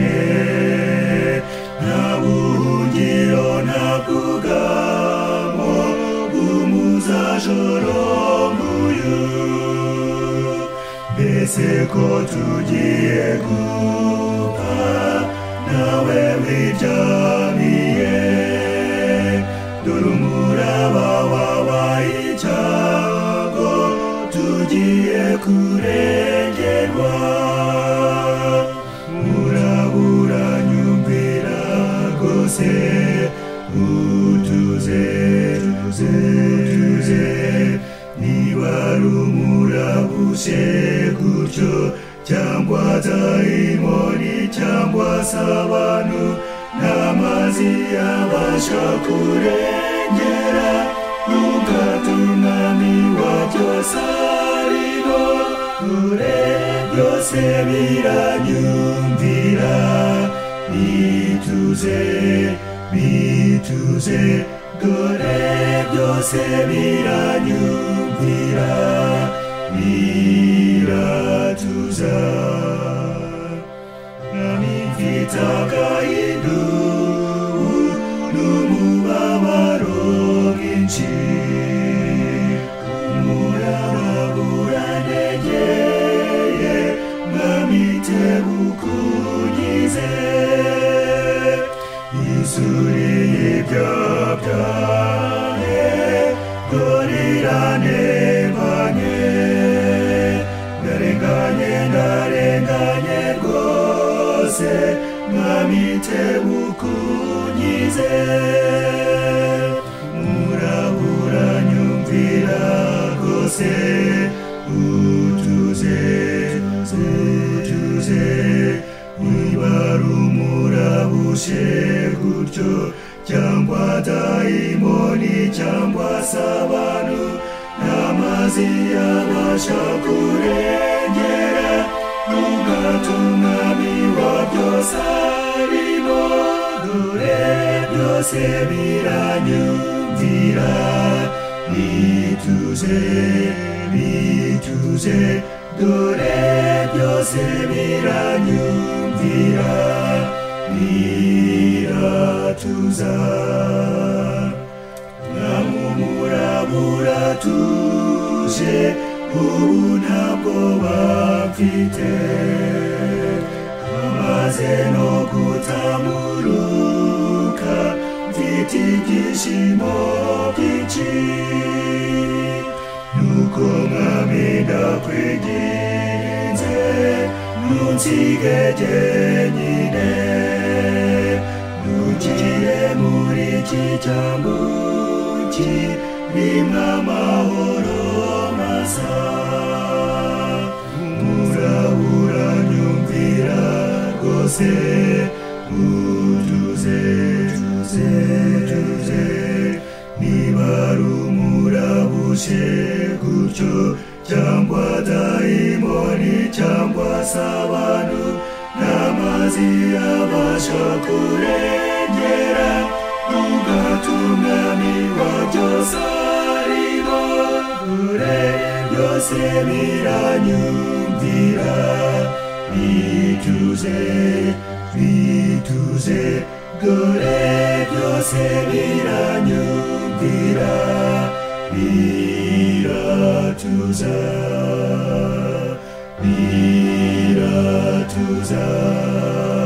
cyane nta buhungiro nta bwugamo bw'umuzajoro nguyu mbese ko tugiye gupfa nawe wiryamiye dore umuraba wabaye icyago tugiye kurengerwa murabura nyumvira rwose utuze tuze tuze niba ari umurabushye gutyo cyangwa dayimoni cyangwa se abantu n'amazi yabasha kurengera ntukatunami wa byose ariho ure byose biranyumvira bituze bituze dore byose biranyumvira biratuza namifitaka idubu n'umubabaro mwinshi umurababuranegeye nkamitebukunyize isuri y'ibyabyane gorirantebanye ndarenganye ndarenganye rwose nkamitebukunyize murabura nyumvira rwose utuze utuze wibara umurabushe gutyo cyangwa dayimoni cyangwa se abantu n'amazi yabasha kurengera n'ubwatumwami wa byose arimo dore byose biranyumvira bituze bituze dore byose biranyumvira biratuza namumurabura tuje ubu ntabwo bamfite amaze no gutamuruka mfite ibyishimo byinshi nuko mwami ndakwiginze ntunsige jyenyine ntukire muri iki cyambu kirimo amahoro masa murabura nyumvira rwose utuze tuze tuze niba ari umurabushe gutyo cyangwa dayimoni cyangwa se abantu n'amazi yabasha kurengera n'ubwatumwami wa byose ariho kure byose biranyumvira bituze bituze dore byose biranyumvira biratuza biratuza